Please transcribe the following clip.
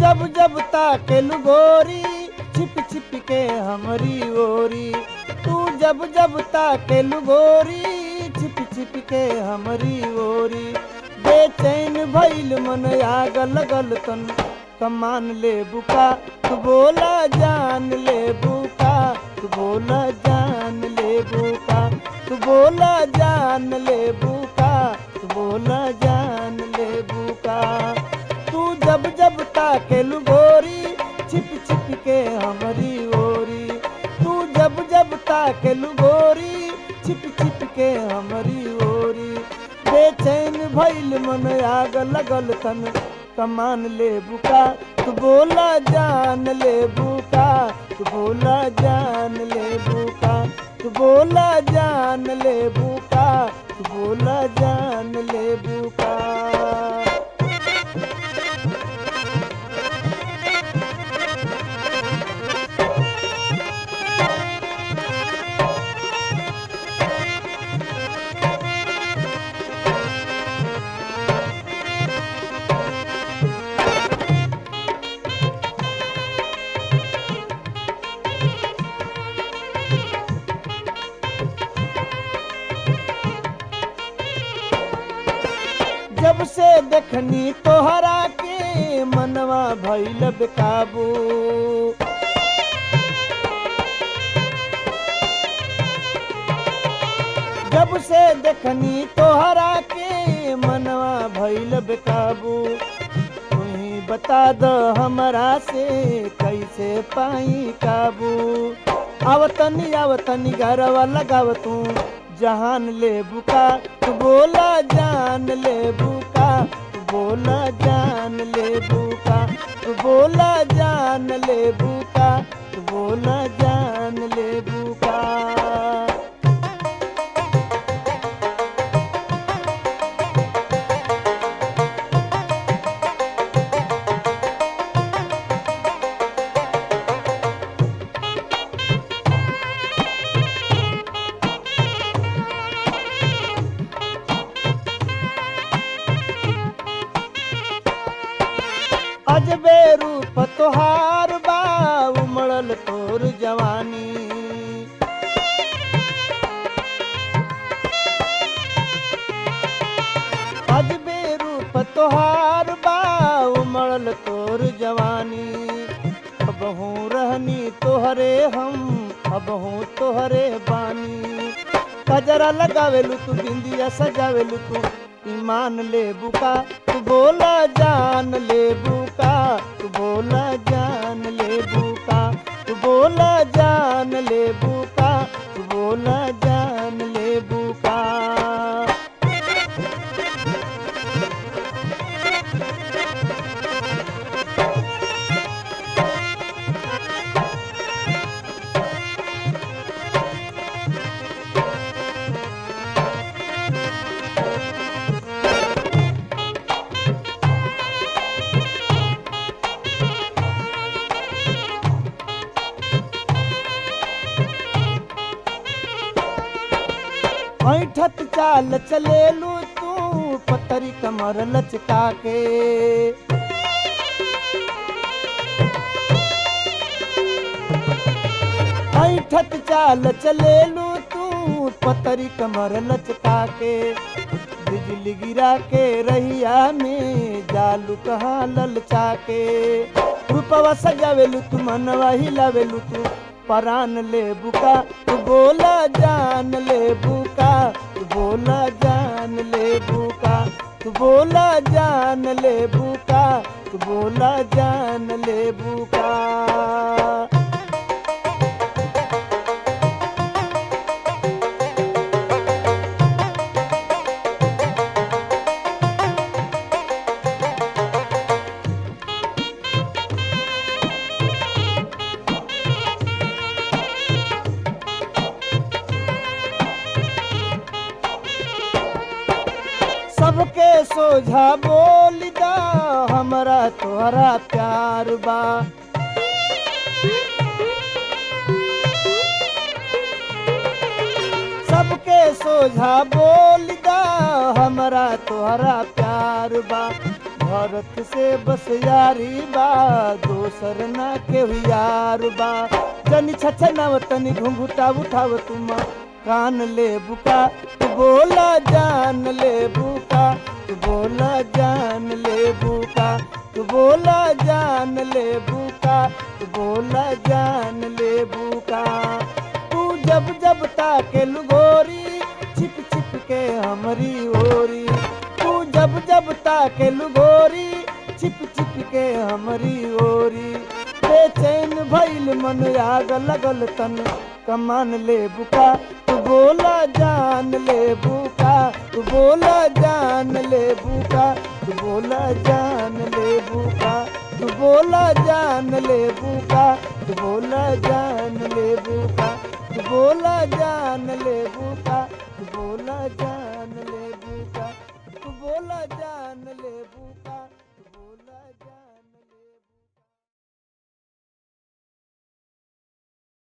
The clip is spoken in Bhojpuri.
जब जब ताकेलु गोरी छिप छिप के हमरी ओरी तू जब जब ताकेलु गोरी छिप छिप के हमरी ओरी बेचैन भइल मन आग लगल तन कमान ले बुका तू बोला जान ले बुका तू बोला जान ले बुका तू बोला जान ले बुका तू बोला जान ले बुका तू जब जब ताकेलु गोरी छिप छिप के हमरी ओरी तू जब जब ताकेलु गोरी छिप छिप के हमरी ओरी बेचैन भइल मन आग लगल तन कमान ले बुका तू बोला जान ले बुका तू बोला जान ले बुका तू बोला जान ले बुका तू बोला जान ले बुका जब से देखनी तोहरा के मनवा भइल बेकाबू जब से देखनी तोहरा के मनवा भइल बेकाबू तुही बता द हमरा से कैसे पाई काबू आवतनी आवतनी घरवा लगाव तू जहान ले बुका तू बोला जान ले बुका तू बोला जान ले बुका तू बोला जान ले बुका तू बोला जान ले बुका अजबे रूप तोहार बा उमड़ल तोर जवानी अजबे रूप तोहार बा उमड़ल तोर जवानी अब हूँ रहनी तोहरे हम अब हूँ तोहरे बानी कजरा लगावेलू तू बिंदिया सजावेलू तू ईमान ले बुका तू बोला जान ले बुका तू बोला जान ले बुका तू बोला जान ले बुका तू बोला जान ले बुका ऐठत चाल चलेलू तू पतरी कमर लचका के ऐठत चाल चलेलू तू पतरी कमर लचका के बिजली गिरा के रहिया में जालू कहाँ ललचा के रूपवा सजावेलू तू मनवा हिलावेलू तू परान ले बुका तू बोला जान ले बुका तू बोला जान ले बुका तू बोला जान ले बुका तू बोला जान ले बुका सबके सोझा बोल दा हमरा तोहरा प्यार बा सबके सोझा बोल दा हमरा तोहरा प्यार बा भरत से बस यारी बा दोसर ना के यार बा जनी छछनाव तनी घुंघुटा उठाव तुम कान ले बुका तू बोला जान ले बुका तू बोला जान ले बुका तू बोला जान ले बुका तू बोला जान ले बुका तू जब जब ताके लुगोरी छिप छिप के हमरी ओरी तू जब जब ताके लुगोरी छिप छिप के हमरी ओरी बेचैन भइल मन आग लगल तन कमान ले बुका तू बोला जान ले बुका तू बोला जान ले बुका तू बोला जान ले बुका तू बोला जान ले बुका तू बोला जान ले बुका तू बोला जान ले बुका तू बोला जान ले बुका तू बोला जान ले बुका तू बोला जान